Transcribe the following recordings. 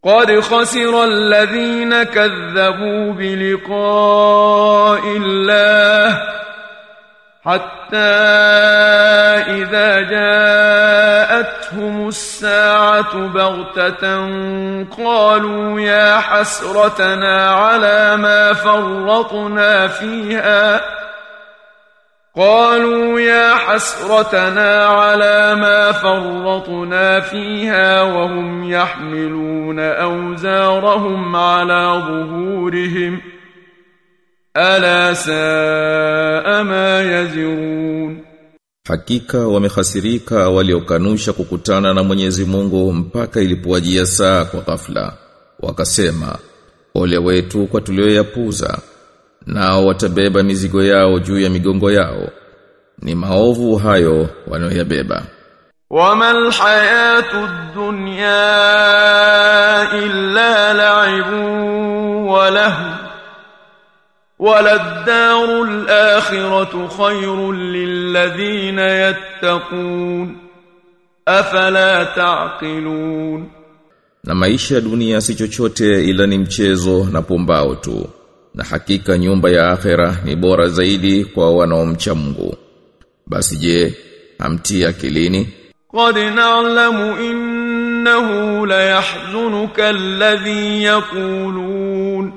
قد خسر الذين كذبوا بلقاء الله حتى إذا جاءتهم الساعة بغتة قالوا يا حسرتنا على ما فرطنا فيها قالوا يا حسرتنا على ما فرطنا فيها وهم يحملون أوزارهم على ظهورهم ألا ساء ما يزرون Hakika wamehasirika waliokanusha kukutana na Mwenyezi Mungu mpaka ilipowajia saa kwa ghafla. Wakasema, ole wetu kwa tulioyapuza. Nao watabeba mizigo yao juu ya migongo yao. Ni maovu hayo wanayoyabeba. وما الحياة الدنيا إلا لعب ولهو وللدار الآخرة خير للذين يتقون أفلا تعقلون Na maisha ya dunia si chochote ila ni mchezo na pumbao tu. Na hakika nyumba ya akhera ni bora zaidi kwa wanaomcha Mungu. Basi je, hamtii akilini? قد نعلم إنه ليحزنك الذي يقولون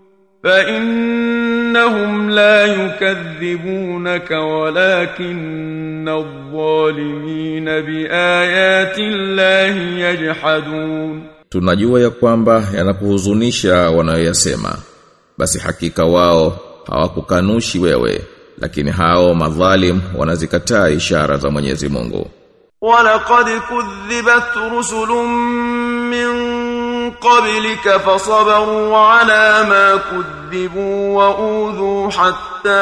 فإنهم لا يكذبونك ولكن الظالمين بآيات الله يجحدون Tunajua ya kwamba yanakuhuzunisha wanayoyasema. Basi hakika wao hawakukanushi wewe, lakini hao madhalim wanazikataa ishara za Mwenyezi Mungu. ولقد كذبت رسل من قبلك فصبروا على ما كذبوا وأوذوا حتى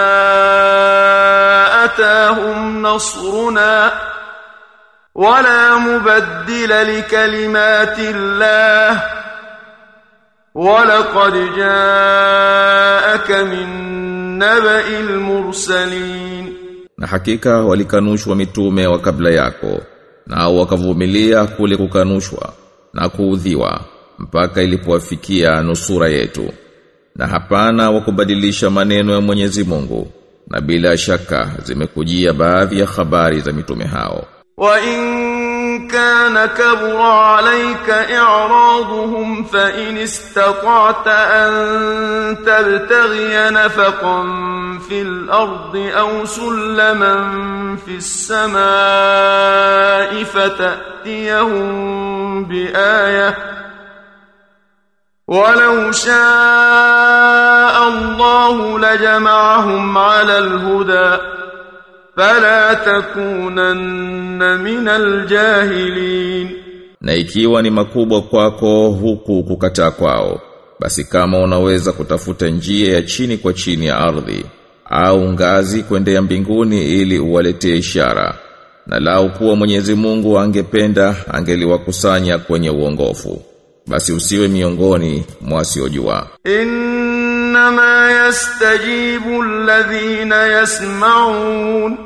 أتاهم نصرنا ولا مبدل لكلمات الله ولقد جاءك من نبأ المرسلين Na hakika walikanushwa mitume wa kabla yako, nao wakavumilia kule kukanushwa na kuudhiwa mpaka ilipowafikia nusura yetu. Na hapana wa kubadilisha maneno ya Mwenyezi Mungu, na bila shaka zimekujia baadhi ya habari za mitume hao. وإن كان كبر عليك إعراضهم فإن استطعت أن تبتغي نفقا في الأرض أو سلما في السماء فتأتيهم بآية ولو شاء الله لجمعهم على الهدى فلا تكونن من الجاهلين Na ikiwa ni makubwa kwako huku kukataa kwao, basi kama unaweza kutafuta njia ya chini kwa chini ya ardhi au ngazi kwendea mbinguni ili uwaletee ishara. Na lau kuwa Mwenyezi Mungu angependa angeliwakusanya kwenye uongofu. Basi usiwe miongoni mwa wasiojua. إنما يستجيب الذين يسمعون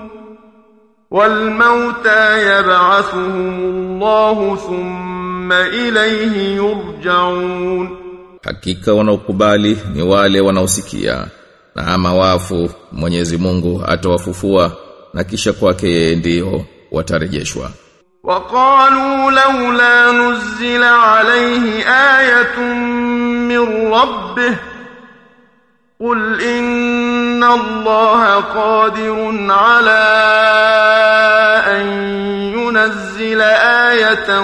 والموتى يبعثهم الله ثم إليه يرجعون Hakika wanaokubali ni wale wanaosikia na ama wafu Mwenyezi Mungu atawafufua na kisha kwake yeye ndio watarejeshwa. وقالوا لولا نزل عليه آية من ربه قل إن الله قادر على أن ينزل آية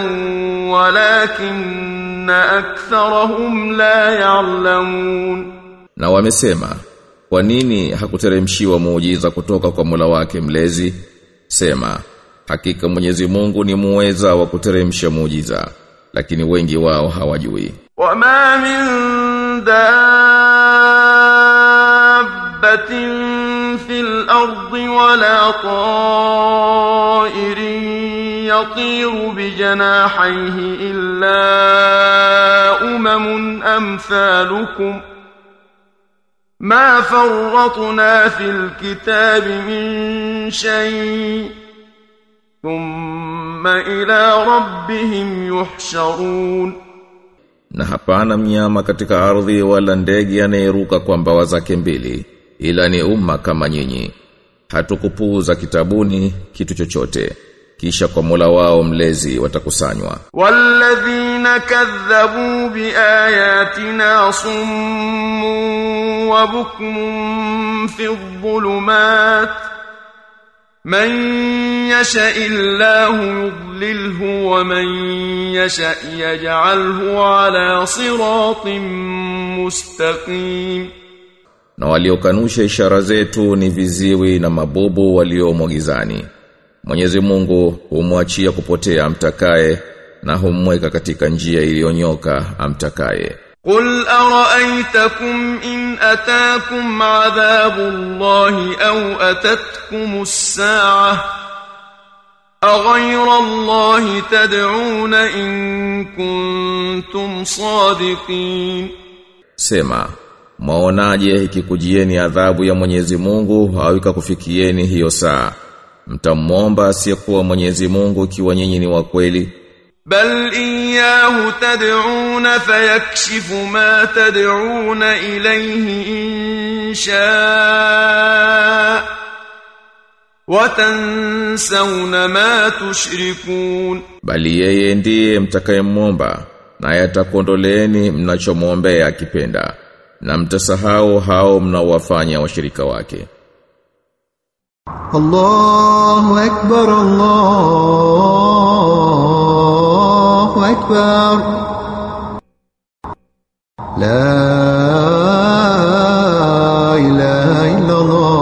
ولكن أكثرهم لا يعلمون Na wamesema, kwa nini hakuteremshiwa muujiza kutoka kwa Mola wake mlezi? Sema, hakika Mwenyezi Mungu ni muweza wa kuteremsha muujiza, lakini wengi wao hawajui. وما من دابة في الأرض ولا طائر يطير بجناحيه إلا أمم أمثالكم ما فرطنا في الكتاب من شيء ثم إلى ربهم يحشرون na hapana mnyama katika ardhi wala ndege anayeruka kwa mbawa zake mbili ila ni umma kama nyinyi hatukupuuza kitabuni kitu chochote kisha kwa Mola wao mlezi watakusanywa والذين كذبوا بآياتنا صم وبكم في الظلمات من يشاء الله يضلله ومن يشاء يجعله على صراط مستقيم na waliokanusha ishara zetu ni viziwi na mabubu waliomo gizani Mwenyezi Mungu humwachia kupotea amtakaye na humweka katika njia iliyonyoka amtakaye قل أرأيتكم إن أتاكم عذاب الله أو أتتكم الساعة أغير الله تدعون إن كنتم صادقين Sema Mwaonaje ikikujieni adhabu ya Mwenyezi Mungu au ikakufikieni hiyo saa mtamwomba asiyekuwa Mwenyezi Mungu ikiwa nyinyi ni wa kweli بل إياه تدعون فيكشف ما تدعون إليه إن شاء وتنسون ما تشركون bali yeye ndiye mtakayemwomba naye atakuondoleeni mnachomwombea akipenda na mtasahau hao mnaowafanya washirika wake الله أكبر الله أكبر لا إله إلا الله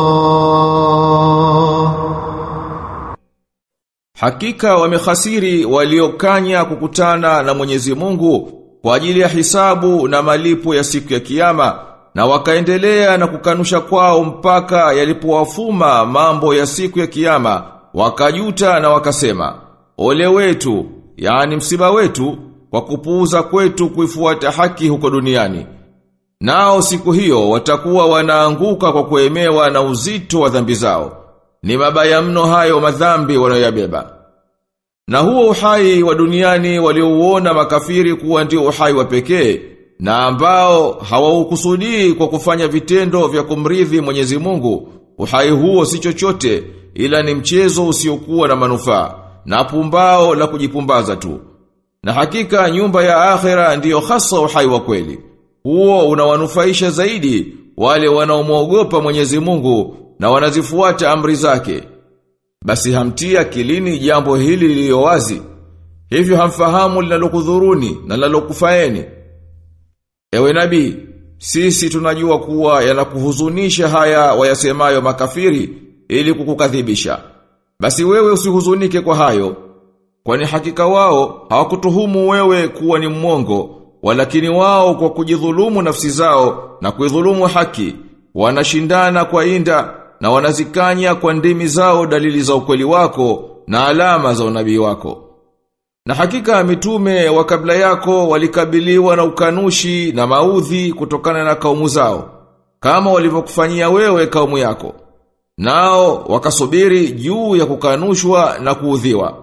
Hakika wamehasiri waliokanya kukutana na Mwenyezi Mungu kwa ajili ya hisabu na malipo ya siku ya kiyama na wakaendelea na kukanusha kwao mpaka yalipowafuma mambo ya siku ya kiyama wakajuta na wakasema ole wetu yani msiba wetu kwa kupuuza kwetu kuifuata haki huko duniani nao siku hiyo watakuwa wanaanguka kwa kuemewa na uzito wa dhambi zao ni mabaya mno hayo madhambi wanayoyabeba. Na huo uhai wa duniani waliouona makafiri kuwa ndio uhai wa pekee na ambao hawaukusudii kwa kufanya vitendo vya kumridhi Mwenyezi Mungu, uhai huo si chochote ila ni mchezo usiokuwa na manufaa na pumbao la kujipumbaza tu. Na hakika nyumba ya akhera ndiyo hasa uhai wa kweli. Huo unawanufaisha zaidi wale wanaomwogopa Mwenyezi Mungu na wanazifuata amri zake. Basi hamtia kilini jambo hili lililo wazi. Hivyo hamfahamu linalokudhuruni na linalokufaeni. Ewe nabii, sisi tunajua kuwa yanakuhuzunisha haya wayasemayo makafiri ili kukukadhibisha. Basi wewe usihuzunike kwa hayo, kwani hakika wao hawakutuhumu wewe kuwa ni mwongo, walakini wao kwa kujidhulumu nafsi zao na kuidhulumu haki, wanashindana kwa inda na wanazikanya kwa ndimi zao dalili za ukweli wako na alama za unabii wako. Na hakika mitume wa kabla yako walikabiliwa na ukanushi na maudhi kutokana na kaumu zao, kama walivyokufanyia wewe kaumu yako. Nao wakasubiri juu ya kukanushwa na kuudhiwa.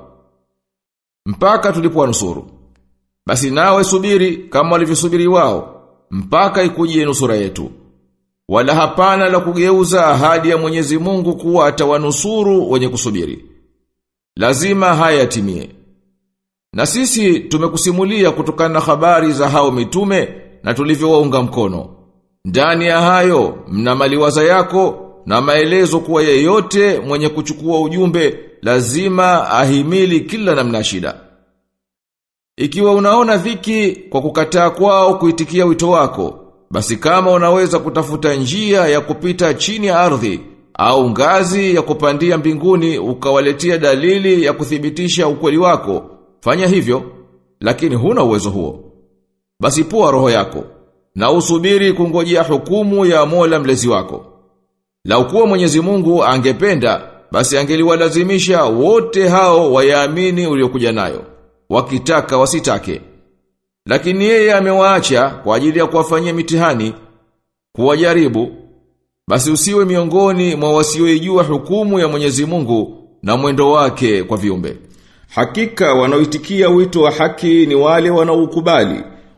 Mpaka tulipowanusuru. Basi nawe subiri kama walivyosubiri wao, mpaka ikujie nusura yetu. Wala hapana la kugeuza ahadi ya Mwenyezi Mungu kuwa atawanusuru wenye kusubiri. Lazima haya yatimie. Na sisi tumekusimulia kutokana na habari za hao mitume na tulivyowaunga mkono. Ndani ya hayo mna maliwaza yako na maelezo kuwa yeyote mwenye kuchukua ujumbe lazima ahimili kila namna shida. Ikiwa unaona dhiki kwa kukataa kwao kuitikia wito wako, basi kama unaweza kutafuta njia ya kupita chini ya ardhi au ngazi ya kupandia mbinguni ukawaletea dalili ya kuthibitisha ukweli wako, fanya hivyo, lakini huna uwezo huo. Basi pua roho yako na usubiri kungojea hukumu ya Mola mlezi wako. Lau kuwa Mwenyezi Mungu angependa, basi angeliwalazimisha wote hao wayaamini uliokuja nayo, wakitaka wasitake. Lakini yeye amewaacha kwa ajili ya kuwafanyia mitihani, kuwajaribu. Basi usiwe miongoni mwa wasioijua hukumu ya Mwenyezi Mungu na mwendo wake kwa viumbe. Hakika wanaoitikia wito wa haki ni wale wanaoukubali,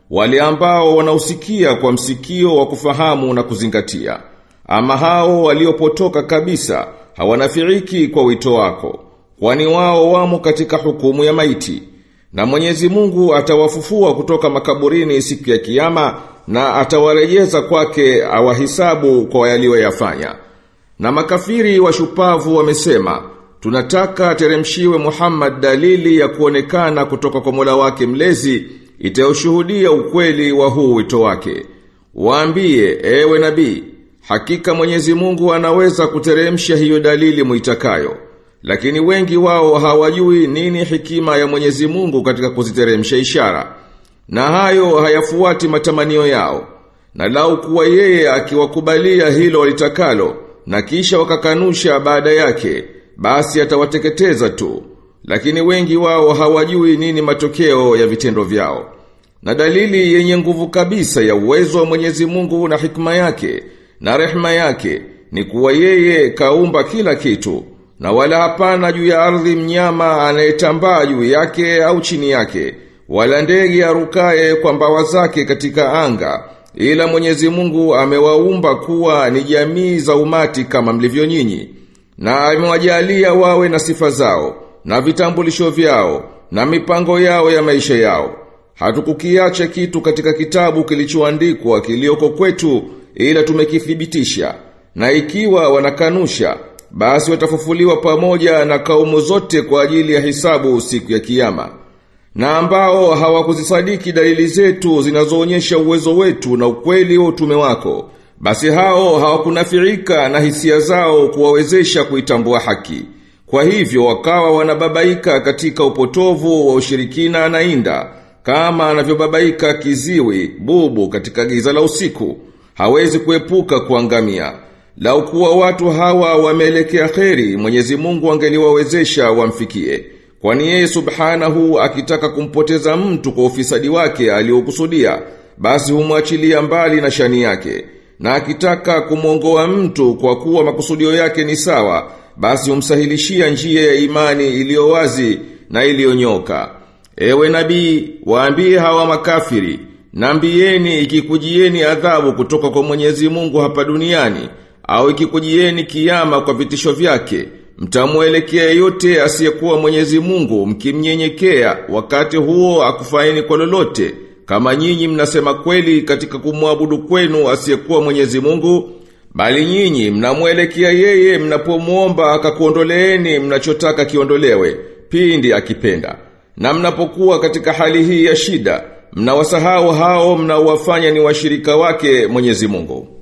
wale ambao wanausikia kwa msikio wa kufahamu na kuzingatia. Ama hao waliopotoka kabisa hawanafiiki kwa wito wako, kwani wao wamo katika hukumu ya maiti. Na Mwenyezi Mungu atawafufua kutoka makaburini siku ya kiyama na atawarejeza kwake awahisabu kwa yaliyoyafanya. Na makafiri washupavu wamesema, tunataka teremshiwe Muhammad dalili ya kuonekana kutoka kwa Mola wake mlezi itayoshuhudia ukweli wa huu wito wake. Waambie, ewe nabii, hakika Mwenyezi Mungu anaweza kuteremsha hiyo dalili muitakayo. Lakini wengi wao hawajui nini hikima ya Mwenyezi Mungu katika kuziteremsha ishara. Na hayo hayafuati matamanio yao. Na lau kuwa yeye akiwakubalia hilo walitakalo na kisha wakakanusha baada yake, basi atawateketeza tu. Lakini wengi wao hawajui nini matokeo ya vitendo vyao. Na dalili yenye nguvu kabisa ya uwezo wa Mwenyezi Mungu na hikma yake na rehma yake ni kuwa yeye kaumba kila kitu na wala hapana juu ya ardhi mnyama anayetambaa juu yake au chini yake wala ndege arukaye kwa mbawa zake katika anga ila Mwenyezi Mungu amewaumba kuwa ni jamii za umati kama mlivyo nyinyi na amewajalia wawe na sifa zao na vitambulisho vyao na mipango yao ya maisha yao hatukukiacha kitu katika kitabu kilichoandikwa kilioko kwetu ila tumekithibitisha na ikiwa wanakanusha basi watafufuliwa pamoja na kaumu zote kwa ajili ya hisabu siku ya kiyama na ambao hawakuzisadiki dalili zetu zinazoonyesha uwezo wetu na ukweli wa utume wako basi hao hawakunafirika na hisia zao kuwawezesha kuitambua haki kwa hivyo wakawa wanababaika katika upotovu wa ushirikina na inda kama anavyobabaika kiziwi bubu katika giza la usiku hawezi kuepuka kuangamia lau kuwa watu hawa wameelekea kheri Mwenyezi Mungu angeliwawezesha wamfikie kwani yeye subhanahu akitaka kumpoteza mtu kwa ufisadi wake aliokusudia basi humwachilia mbali na shani yake na akitaka kumwongoa mtu kwa kuwa makusudio yake ni sawa basi humsahilishia njia ya imani iliyo wazi na iliyonyoka ewe nabii waambie hawa makafiri Nambieni ikikujieni adhabu kutoka kwa Mwenyezi Mungu hapa duniani au ikikujieni kiyama kwa vitisho vyake mtamuelekea yote asiyekuwa Mwenyezi Mungu mkimnyenyekea wakati huo akufaini kwa lolote kama nyinyi mnasema kweli katika kumwabudu kwenu asiyekuwa Mwenyezi Mungu bali nyinyi mnamuelekea yeye mnapomuomba akakuondoleeni mnachotaka kiondolewe pindi akipenda na mnapokuwa katika hali hii ya shida mnawasahau hao mnaowafanya ni washirika wake Mwenyezi Mungu